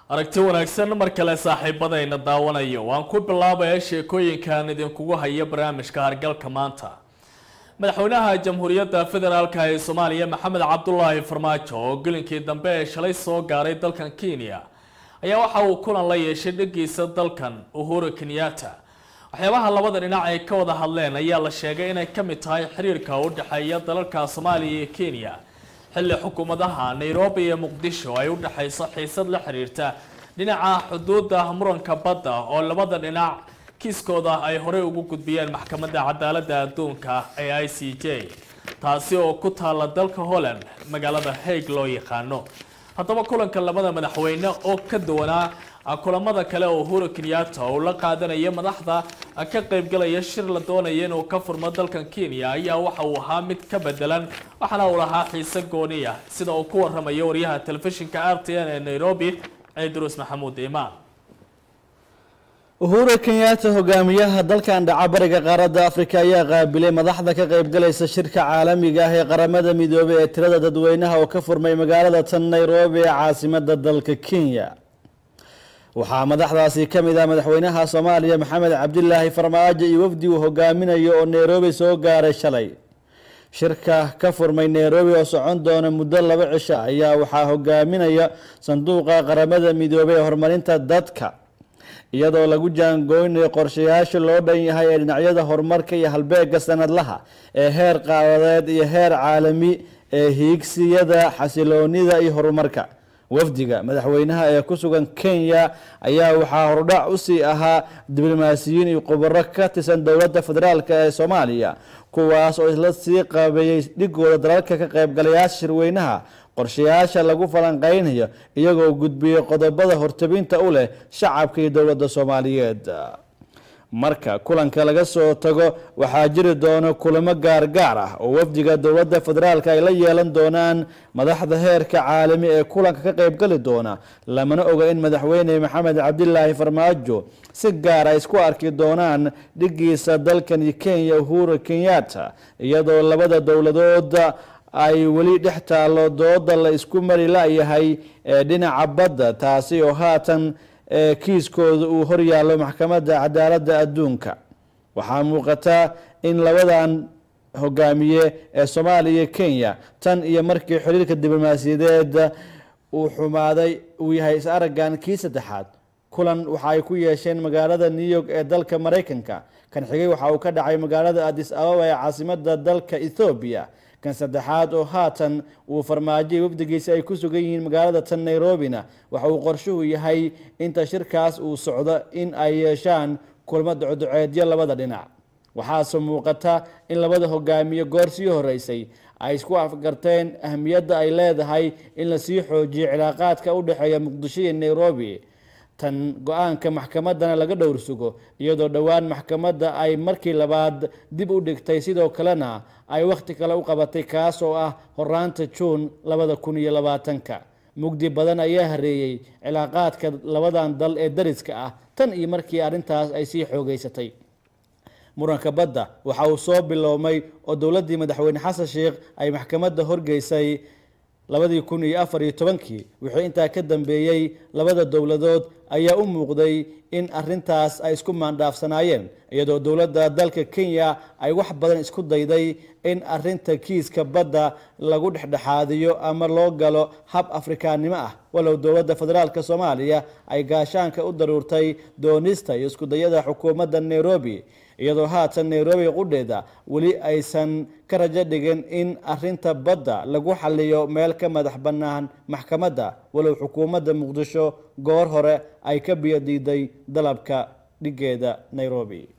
aragti wanaagsan mar kale saaxiibadayna daawanayo waan ku bilaabaya sheekooyinkan idinkugu haya barnaamijka hargalka maanta madaxweynaha jamhuuriyadda federaalka ee soomaaliya maxamed cabdulaahi farmaajo oo gelinkii dambe ee shalay soo gaaray dalkan kenya ayaa waxa uu kulan la yeeshay dhagiisa dalkan uhuru kenyatta waxyaabaha labada dhinac ay ka wada hadleen ayaa la sheegay inay ka mid tahay xiriirka u dhexeeya dalalka soomaaliya iyo kenya xilli xukuumadaha nairobi iyo muqdisho ay u dhexayso xiisad la xiriirta dhinaca xuduudda muranka badda oo labada dhinac kiiskooda ay horey ugu gudbiyeen maxkamadda cadaaladda adduunka ee i c j taasi oo ku taala dalka holland magaalada haig loo yaqaano haddaba kulanka labada madaxweyne oo ka duwanaa kulamada kale oo uhuru kenyatta uu la qaadanayo madaxda ka qaybgalaya shir la doonaya inuu ka furmo dalkan kenya ayaa waxa uu ahaa mid ka bedelan waxaana uu lahaa xiise gooniya sida uu ku waramayo waryaha telefishinka r t n ee nairobi ciidruus maxamuud imaan uhuru kenyatta hogaamiyaha dalkan dhaca bariga qaaradda afrika ayaa qaabilay madaxda ka qaybgalaysa shirka caalamiga ah ee qaramada midoobay ee tirada dadweynaha oo ka furmay magaalada tan nairobi ee caasimada dalka kenya waxaa madaxdaasi ka mid ah madaxweynaha soomaaliya maxamed cabdilaahi farmaajo iyo wafdi uu hogaaminayo oo nairobi soo gaaray shalay shirka ka furmay nairobi oo socon doona muddo laba cisho ayaa waxaa hogaaminaya sanduuqa qaramada midoobay ee horumarinta dadka iyadoo lagu jaangooynayo qorshayaasha loo dhan yahay ee dhinacyada horumarka iyo halbeega sanadlaha ee heer qaadadeed iyo heer caalami ee hiigsiyada xasiloonida iyo horumarka wafdiga madaxweynaha ee ku sugan kenya ayaa waxaa hordhac usii ahaa diblomaasiyiin iyo khubaro ka tirsan dowladda federaalk ee soomaaliya kuwaas oo isla sii qabeeyey dhigooda dalalka ka qaybgalayaasha shirweynaha qorshayaasha lagu falanqeynayo iyagoo gudbiyey qodobada hortabinta u leh shacabka iyo dowladda soomaaliyeed marka kulanka laga soo tago waxaa jiri doona kulamo gaargaar ah oo wafdiga dowladda federaalk ay la yeelan doonaan madaxda heerka caalami ee kulanka ka qaybgali doona lamana oga in madaxweyne maxamed cabdilaahi farmaajo si gaar ay isku arki doonaan dhigiisa dalkani kenya uhuru kenyatta iyadoo labada dowladood ay weli dhex taalo dooda la isku mari la-yahay ee dhinaca badda taasi oo haatan kiiskooda uu horyaallo maxkamadda cadaaladda adduunka waxaa muuqata in labadan hogaamiye ee soomaaliya iyo kenya tan iyo markii xiriirka diblomaasiyadeed uu xumaaday uu yahay is araggan kii saddexaad kulan waxa ay ku yeesheen magaalada new york ee dalka maraykanka kan xigay waxa uu ka dhacay magaalada adis ababa ee caasimada dalka ethoobiya kan saddexaad oo haatan uu farmaajiyay wafdigiisa ay ku sugan yihiin magaalada tan nairobina waxa uu qorshuhu yahay inta shirkaas uu socdo in ay yeeshaan kulmo ducoduceedyo labada dhinac waxaase muuqata in labada hogaamiye goor sii horeysay ay isku afgarteen ahmiyadda ay leedahay in lasii xoojiyo cilaaqaadka u dhexeeya muqdisho iyo nairobi tan go-aanka maxkamadana laga dhowr sugo iyadoo dhowaan maxkamadda ay markii labaad dib u dhigtay sidoo kalena ay wakhti kale u qabatay kaas oo ah horaanta juun labada kun iyo labaatanka mugdi badan ayaa hareeyey cilaaqaadka labadan dal ee dariska ah tan iyo markii arrintaas ay sii xoogeysatay muranka badda waxa uu soo biloomay oo dowladdii madaxweyne xasan sheikh ay maxkamadda horgeysay labadii kun iyo afar iyo tobankii wixii intaa ka dambeeyey labada dowladood ayaa u muuqday in arintaas ay isku maandhaafsanaayeen iyadoo dowladda dalka kenya ay wax badan isku dayday in arinta kiiska badda lagu dhexdhexaadiyo ama loo galo hab afrikaannimo ah walow dowladda federaalk soomaaliya ay gaashaanka u daruurtay doonista iyo iskudayada xukuumadda nairobi iyadoo haatan nairobi qudheeda weli aysan ka rajo dhigin in arinta badda lagu xaliyo meel ka madax bannaan maxkamadda walow xukuumadda muqdisho goor hore ay ka biyodiiday dalabka dhigeeda nairobi